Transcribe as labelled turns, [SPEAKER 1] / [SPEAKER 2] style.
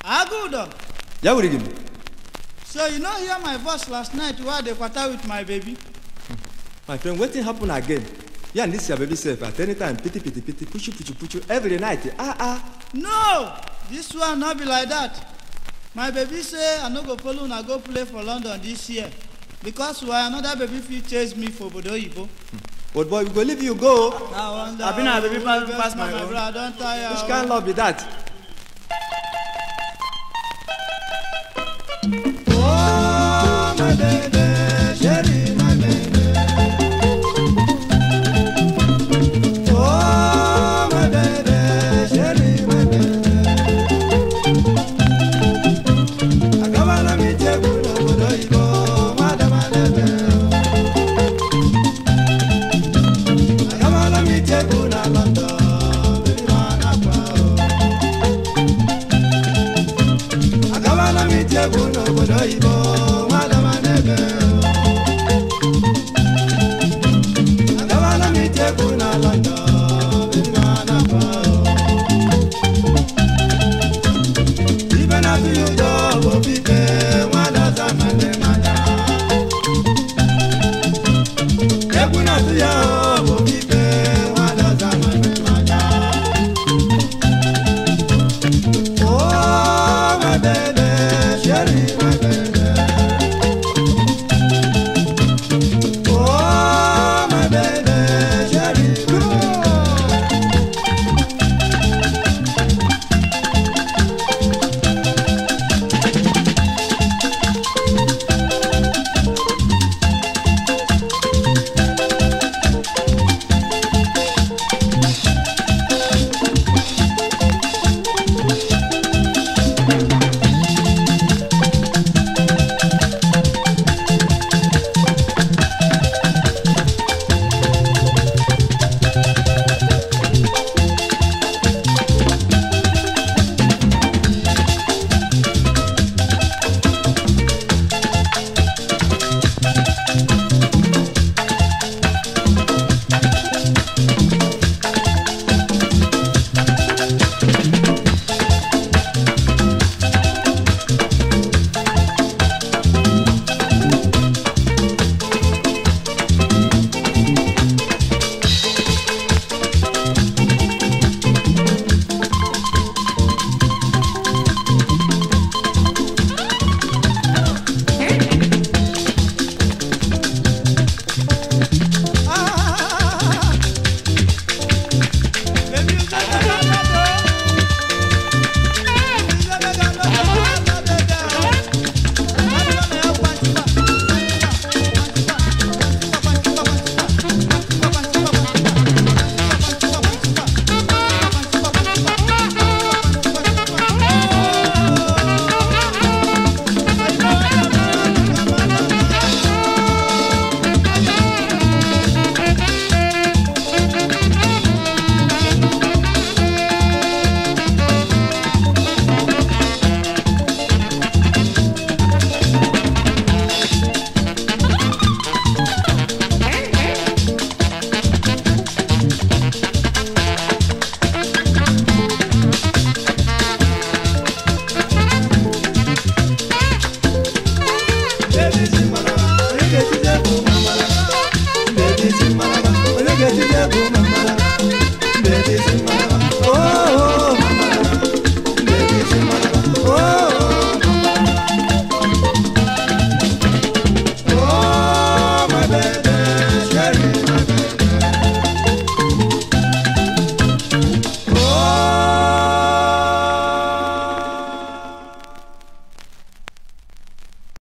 [SPEAKER 1] Agudo,
[SPEAKER 2] ya were gị
[SPEAKER 1] so you no hear my voice last night wey I dey kwata with my baby?
[SPEAKER 2] my friend wetin happen again you and this your baby sef at any time pity pity pity puchu puchu puchu every night ah ah
[SPEAKER 1] No, this one no be like that. My baby say I no go follow una go play for London this year because why another baby fit chase me for obodo oyibo.
[SPEAKER 2] but boy we go leave you go
[SPEAKER 1] I wonder
[SPEAKER 2] Abi na baby
[SPEAKER 1] who
[SPEAKER 2] pass-
[SPEAKER 1] will
[SPEAKER 2] pass
[SPEAKER 1] get
[SPEAKER 2] my
[SPEAKER 1] my
[SPEAKER 2] own.
[SPEAKER 1] brother, I don tire.
[SPEAKER 2] which
[SPEAKER 1] o.
[SPEAKER 2] kind love be that
[SPEAKER 1] Oh, my baby, chérie, my baby. Oh, my baby, chérie, my baby. Agabana mi tebu n'obodo oyibo, nwada ma na-ebe. Agabana mi tebu na London, baby ma na-akwa o. agabana m ite egwu n'obodo oyibo nwadama n'ebe